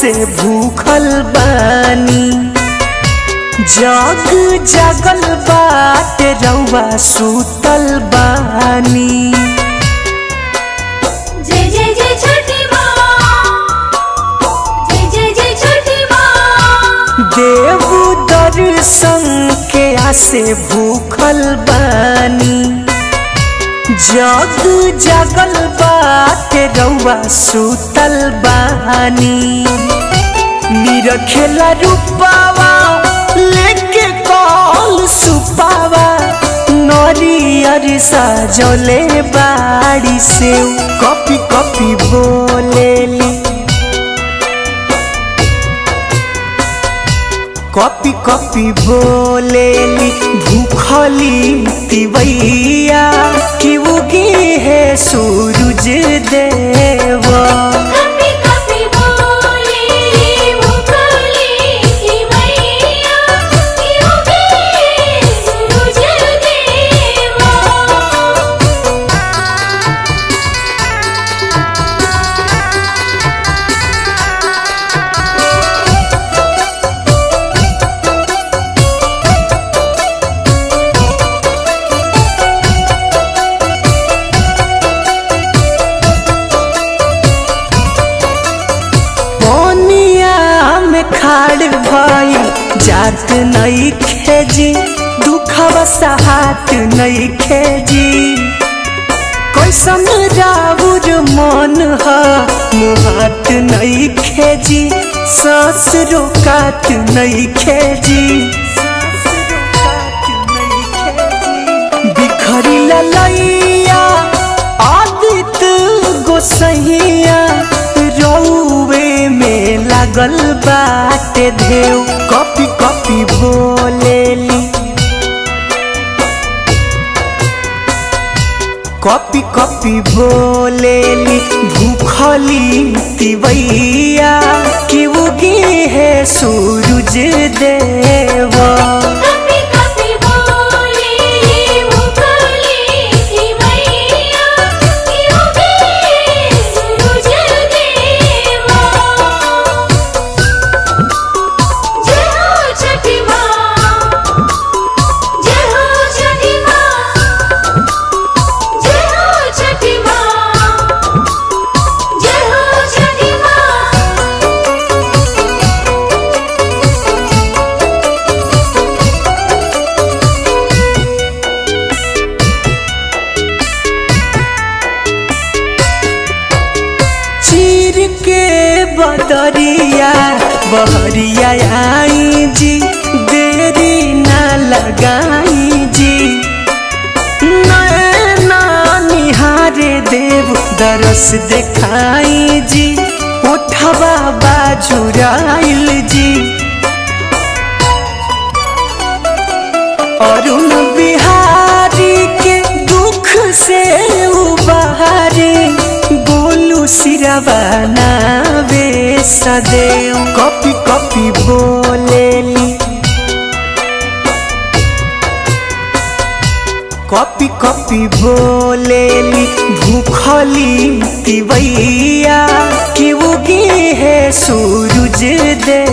से भूखल बानी जग जगल बाटे रउआ सुतल बानी जय जय जय छठी माँ जय जय जय छठी माँ देव दर्शन के आसे भूखल बानी जग जगल बाटे रउआ सुतल बानी निरखेला रूपावा लेके कॉल सुपावा नरियर सजले बाड़ी से कॉपी कॉपी बोलेली कॉपी कॉपी बोलेली भूखली तिवैया कि उगी है सूरज देवा कपी कपी बोले मुकली की मैया क्यों गए सूरज देवा पनिया में खाड़ भई जात नहीं खेजी दुखवा सहात नहीं खेजी कैसन राउर मन ह मुहात नहीं खेजी सांस रोकात नहीं खेजी बिखरी ललैया आदित गोसैया रौवे में लागल बाटे धेव कॉपी कॉपी बोलेली कॉपी कॉपी बोलेली भूखली तिवैया कि उगी है सूरज देवा कपी कपी बोले मुकली की मैया क्यों गए सूरज देवा जय हो छठी माँ जय हो छठी माँ जय हो छठी माँ जय हो छठी माँ चीर के बदरिया बहरिया आई जी देरी ना लगाई जी नैना निहारे देव दरस देखाई जी उठवा बाजुराइल जी अरुण बिहारी के दुख से उबारे गोलू सिरवा नावे सदैव कॉपी कॉपी बोलेली कॉपी कॉपी बोलेली भूखली तिवैया कि उगी है सूरज दे